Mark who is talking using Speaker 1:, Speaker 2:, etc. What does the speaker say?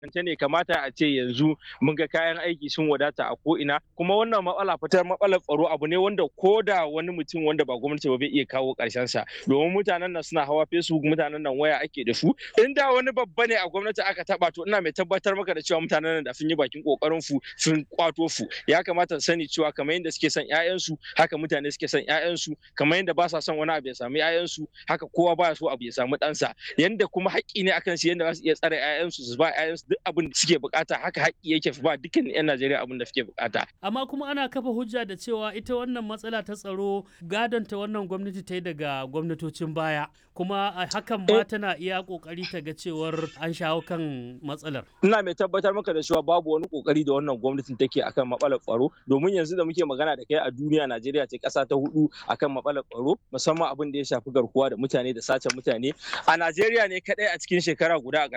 Speaker 1: kance ne kamata a ce yanzu mun ga kayan aiki sun wadata a ko'ina kuma wannan matsala fitar matsalar tsaro abu ne wanda ko da wani mutum wanda ba gwamnati ba bai iya kawo karshen sa domin mutanen nan suna hawa facebook mutanen nan waya ake da su in da wani babba ne a gwamnati aka taba to ina mai tabbatar maka da cewa mutanen nan da sun yi bakin kokarin su sun kwato su ya kamata su sani cewa kamar yadda suke son ƴaƴansu haka mutane suke son ƴaƴansu kamar yadda ba sa son wani abu ya samu ƴaƴansu haka kowa baya so abu ya samu ɗansa yanda kuma haƙƙi ne akan su yanda za su iya tsare ƴaƴansu su ba ƴaƴansu duk abin da suke bukata haka haƙƙi yake ba dukkan 'yan Najeriya abin da suke bukata.
Speaker 2: Amma kuma ana kafa hujja da cewa ita wannan matsala ta tsaro gadon ta wannan gwamnati ta yi daga gwamnatocin baya kuma hakan ma tana iya kokari ta ga cewar an shawo kan matsalar.
Speaker 1: Ina mai tabbatar maka da cewa babu wani kokari da wannan gwamnatin take akan matsalar tsaro domin yanzu da muke magana da kai a duniya Najeriya ce ƙasa ta hudu akan matsalar tsaro musamman abin da ya shafi garkuwa da mutane da sace mutane a Najeriya ne kadai a cikin shekara guda a